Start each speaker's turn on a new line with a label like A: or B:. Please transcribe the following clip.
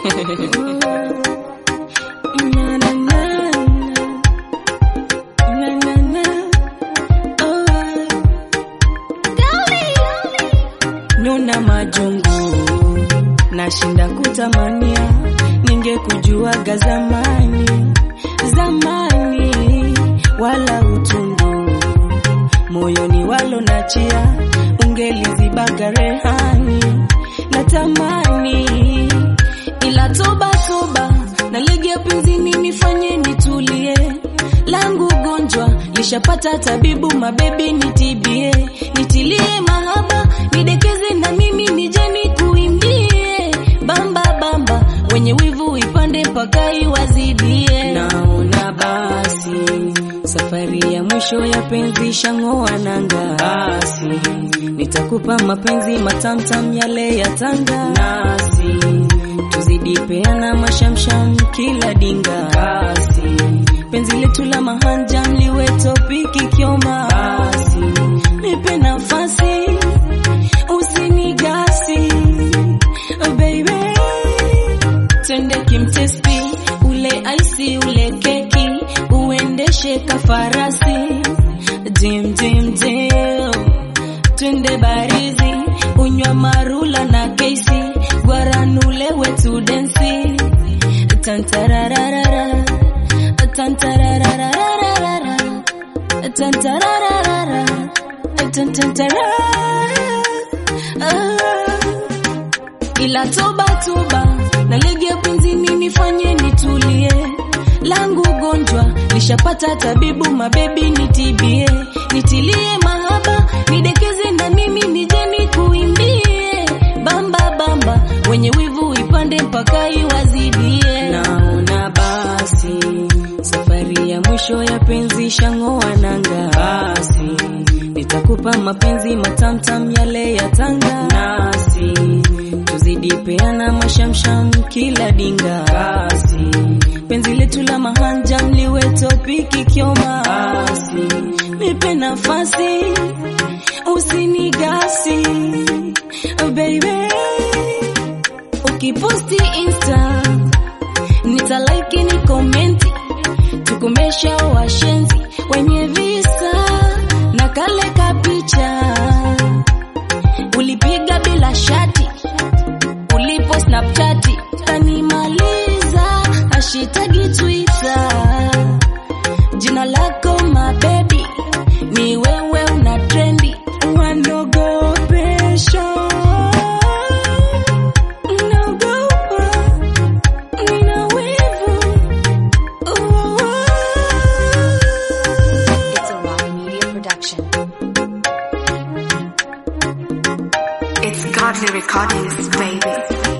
A: Na, na, na, na, na, na. Oh. Nuna majungu nashinda kutamania, ningekujuaga zamani zamani, wala utundu moyoni walo nachia, ungelizibaga rehani natamani, ila toba toba, nalegea penzini, nifanye nitulie, langu gonjwa lishapata tabibu, mabebi nitibie, nitilie mahaba, nidekeze na mimi nije nikuimbie, bamba bamba, wenye wivu ipande mpaka iwazidie. Naona basi safari ya mwisho ya penzi shang'oa nanga, basi nitakupa mapenzi matamtam yale ya Tanga, nasi tuzidi peana mashamsham kila dinga, basi penzi letu la mahanja mliwe topiki kioma, basi nipe nafasi usinigasi oh baby twende kimtesti ule aisi ule keki uendeshe kafarasi dim dim dim twende barizi unywa marula na kesi gwaranule wetu densi tantarararara tantararararara tantarararara tantantara ila toba toba nalegea penzini nifanye nitulie langu gonjwa lishapata tabibu mabebi nitibie nitilie mahaba nidekeze na mimi nije nikuimbie bamba bamba wenye wivu ipande mpaka iwazidie naona basi safari ya mwisho ya penzi shang'oa nanga basi nitakupa mapenzi matamtam yale ya Tanga nasi tuzidi peana mashamsham kila dinga basi penzi letu la mahanja mliwe topiki kioma basi nipe nafasi usinigasi oh baby ukiposti insta nitalaiki ni komenti tukomesha washenzi wenye visa na kale kapicha ulipiga bila shati ulipo snapchati kanimaliza hashitagi twitter jina lako mabebi ni wewe una trendi wanogopesha naogopa nina wivu
B: It's a Rock Media production.
C: It's godly recordings, baby.